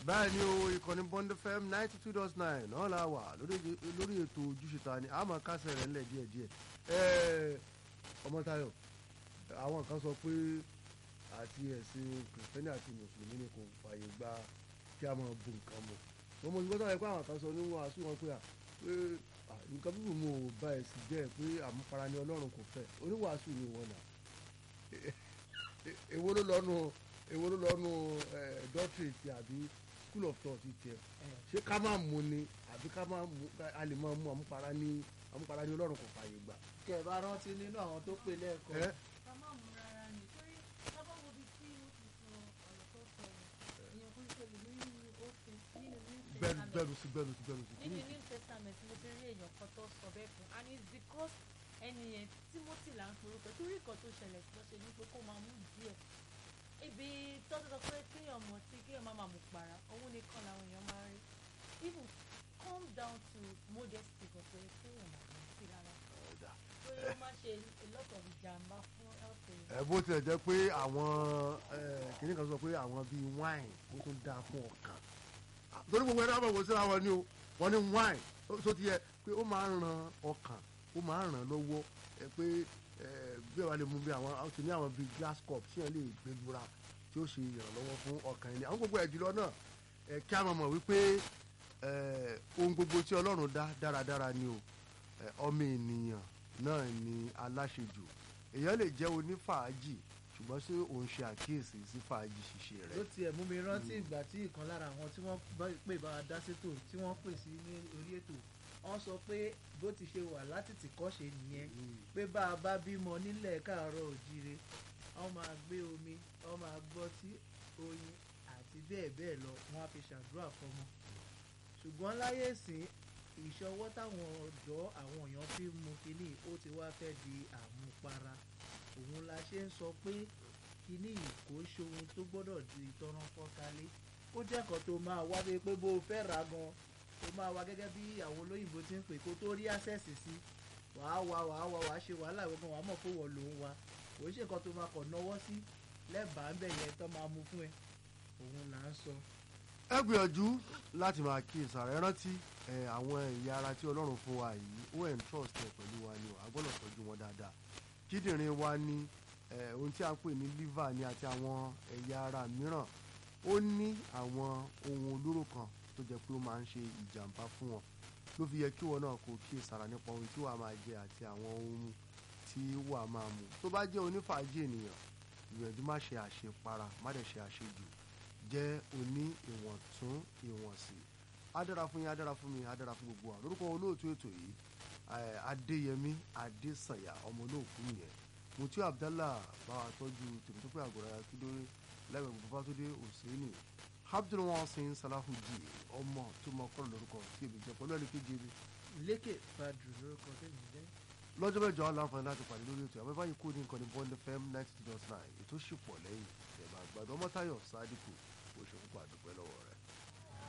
báyìí ni o ìkànnì bond fm ninety two dot nine náà la wà lórí lórí ètò ojúṣe ta ni àmọ́ kásẹ̀ rẹ̀ ńlẹ̀ díẹ̀ díẹ̀ ẹ̀ẹ́ ọmọtayọ àwọn kan sọ pé àti ẹ̀sìn kìrìsìtẹ́nì àti mùsùlùmí ni kò fààyè gba kí a máa bu nǹkan mu wọ́n mọ̀ nígbà tó yẹ pé àwọn kan sọ níwọ̀n àṣù wọn pé à pé à, nǹkan bíbù mu ò bá ẹ̀sìn jẹ́ pé àmupara ni ọlọ́run kò fẹ́ oníwàásù ni wọn nà èwo ló lọ́nu èwo ló lọ́nu doctorate àbí school of thought tiẹ̀ ṣé ká máa mú ni àbí ká máa mú a lè máa mú àmupara ní àmupara ní ọlọ́run kò fààyè gbà. kẹ ẹ bá rántí nínú àwọn tó pè lẹ́ẹ̀kan ẹ ká má mú rárá ni torí lábọ́ wo bí tí ó ti sọ ọ̀rọ̀ tó sọ èèyàn kan ṣe lè nínú òfin nínú new bẹ́ẹ̀ni testament bẹ́ẹ̀ni sí bẹ́ẹ̀ni sí bẹ́ẹ̀ni sí. nínú new testament mo ti rí èèyàn kan tó sọ bẹ́ẹ̀ fún and it's because ẹni yẹn timothy là ń forúkọ torí nǹkan tó ṣẹlẹ̀ sí lọ́sẹ̀ ní pé kó máa mú díẹ̀ ibi tọ́jú sọ pé kéèyàn mọ̀ sí kéèyàn má máa mú para òun nìkan làwọn èèyàn máa rí even come down to modesty kò pé kéèyàn máa mú sí rárá Ọ̀dà. torí ó máa ṣe a lot of ìjàmbá fún health èèyàn. ẹ bó tilẹ̀ jẹ́ pé àwọn kìnìún kan sọ pé àwọn bíi wine ó tún dáa fún ọkàn torí gbogbo ẹ̀rọ àbẹ̀wò síra wọn ni o wọ́n ní wine ó- tó ti yẹ pé ó máa ń ran ọkàn ó máa ń ràn lọ́wọ́ ẹ pé ẹ, bí ẹ bá lè mú bí àwọn àwọn tó ní àwọn bíi glass cup tí wọ́n lè gbé lura tí ó ṣe ìrànlọ́wọ́ fún ọkàn ẹni àwọn gbogbo ẹ̀ jùlọ náà ẹ kí a máa mọ̀ wípé ẹ, ohun gbogbo tí Ọlọ́run dá dáradára ni o ẹ, ọmọ ènìyàn náà ni aláṣejù èèyàn lè jẹ́ onífàájì ṣùgbọ́n ṣé òun ṣe àkíyèsí sí fàájì ṣíṣe ló rẹ̀. tiẹ̀ mú mi rántí ìgbà tí ìkan lára àwọn tí wọ́n bá- pè bá wa dá sétò tí wọ́n pè sí ní orí ètò wọ́n sọ pé bó ti ṣe wà láti tìkọ́ṣe nìyẹn pé bá a bá bímọ nílẹ̀ káàárọ̀ òjíire wọ́n máa gbé omi wọ́n máa gbọ́ tí oyin àti bẹ́ẹ̀ bẹ́ẹ̀ lọ wọ́n á fi ṣàdúrà fọmọ ṣùgbọ́n láyé ìsìn ìṣọwọ́ táwọn ọ̀dọ́ àwọn èèyàn fi ń mu kínní ó ti wá fẹ́ di àmupara òun la ṣe ń sọ pé kínní yìí kò ṣohun tó gbọ́dọ̀ di tọ́rán fọ́kálé ó jẹ́ kan tó máa wá bíi pé bó o fẹ́ ra gan ó máa wá gẹ́gẹ́ bí àwọn olóyìnbó ti ń pè kó tó rí access sí wàá wá wàá wá wàá ṣe wàhálà ìwé gan wàá mọ̀ pé wọ́n ló ń wa kò ń ṣe nǹkan tó máa kọ̀ náwó sí lẹ́bàá ń bẹ̀ yẹn tó máa mú fún ẹ òun là ń sọ. ẹ gbìyànjú láti máa kí ìsàrẹ́ rántí ẹ, àwọn ẹ̀yà ara tí ọlọ́run fún wa yìí ó ẹ̀ ń trust ẹ pẹ̀lú wa ni o a gbọ́dọ̀ tọ́jú wọn dáadáa kíndìnrín wa ní ẹ, ohun tí a ń pè ní liver ni àti àwọn ẹ̀yà ara mìíràn ó ní àwọn ohun olóró kan tó jẹ́ pé ó máa ń ṣe ìjàmbá fún wọn ló fi yẹ kí wọn náà kó kí ìsàrà nípa ohun tí wàá máa jẹ àti àwọn ohun tí wàá máa mu tó bá jẹ́ onífàájì ènìyàn ìgbìyànjú má ṣe àṣepara má dẹ̀ ṣe àṣejù jẹ́ oní ìwọ̀ntún ìwọ̀nsì á dára fún yín á dára fún mi á dára fún gbogbo wa lórúkọ olóòtú ètò yìí eh, adéyẹmí adésànyà ọmọ olóòkú yẹn mutiu abdallah bá wa tọ́jú tèmítọ́pẹ́ àgọ́rà akíndóré lẹ́gbẹ̀ẹ́ babatunde hussaini abdulwasin salahuji ọmọ tó mọ kọ́ lórúkọ tí èmi jẹ́ pẹ̀lú ẹnìkejì mi lékè fàdù lórúkọ tẹ̀mí jẹ́. lọ́jọ́ mẹ́jọ aláǹfààní láti pàdé lórí ètò àbẹ́bá yìí kú ní nǹkan ní bond fm ninety two dot nine ètò ṣì pọ̀ lẹ́yìn ẹ̀bà àgbàdo ọmọ táyọ̀ sádìkù oṣù púpọ̀ àdúpẹ́ lọ́wọ́ rẹ̀.